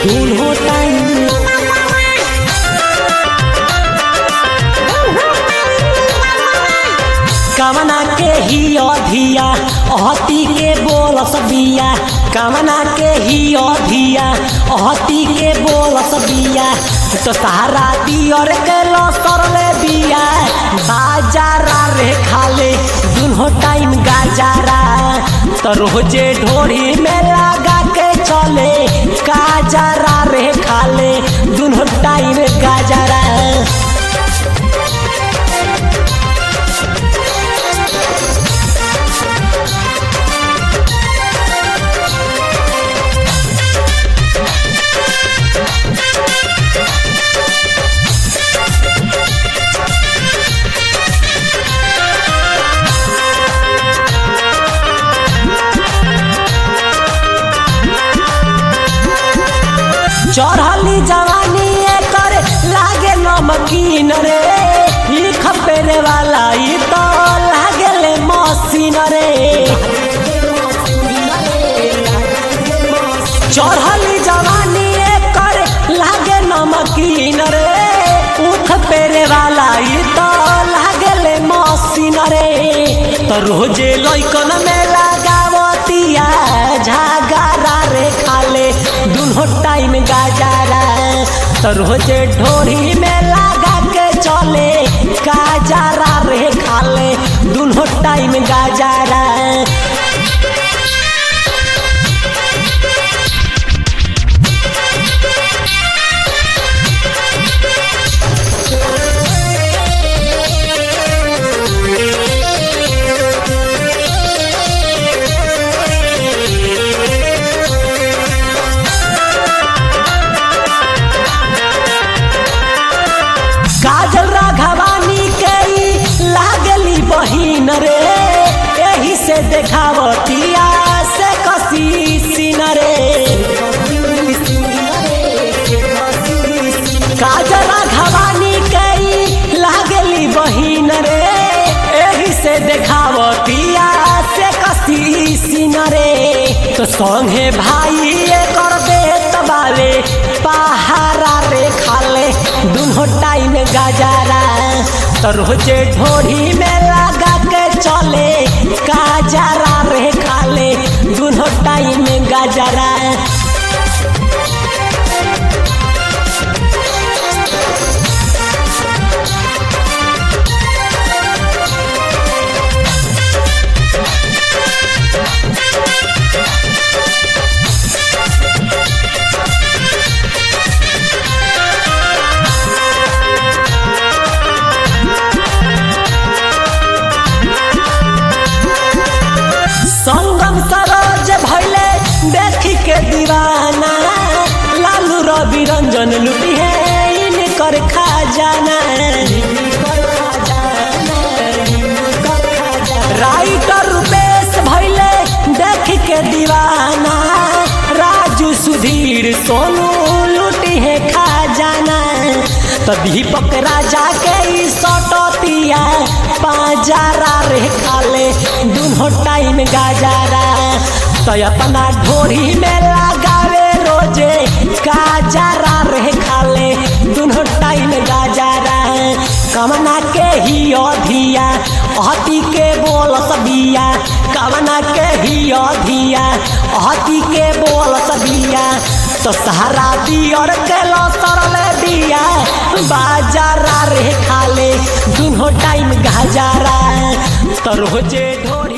दुनो टाइम कमना के ही अधिया अहती के बोलस बिया कमना के ही अधिया अहती के बोलस बिया तो सहारा दियर के लसरले बिया बाजारा रे खाले दुनो टाइम गाजारा तो रोजे ढोरी में लगा के चले गाजारा रे खाले दुनो टाइम गाजारा चढ़ली जवानी एकर लागे नमकीन रे ई खपेरे वाला ई तो लागेले मसीन रे चढ़ली जवानी एकर लागे नमकीन रे उख पेरे वाला ई तो लागेले मसीन रे तो रोजे लइकन में लगावतिया झागारा रे खाले दुनो टाइम गाजारा तो रोजे ढोरी में लगा के चले गाजारा रे खाले दुनो टाइम गाजारा काजल राघवानी के ई लागली बहिन रे एही से देखावतिया से कसी सीन रे काजल राघवानी के ई लागली बहिन रे एही से देखावतिया से कसी सीन रे तो संगे भाई कर देत बावे पहारा रे खाले दुनो टाइम गाजारा तो रोजे ढोरी में लगा के चले गाजारा रे खाले दुनो टाइम गाजारा संगम सरोज भैले देखी के दीवाना लालू रवि रंजन लुटी है इनकर खजाना राइटर रूपेश भैले देख के दीवाना राजू सुधीर सोनू लुटी है खजाना तो दीपक राजा के ई सटतिया पाजारा रे खाले दुनो टाइम गाजारा तो अपना ढोरी में लगावे रोजे गाजारा रे खाले दुनो टाइम गाजारा कमना के ही अधिया अहती के बोल सबिया कमना के ही अधिया अहती के बोल सबिया तो सहारा दियर के लसरले बिया बाजारा रे खाले दुनो टाइम गाजारा तो रोजे ढोर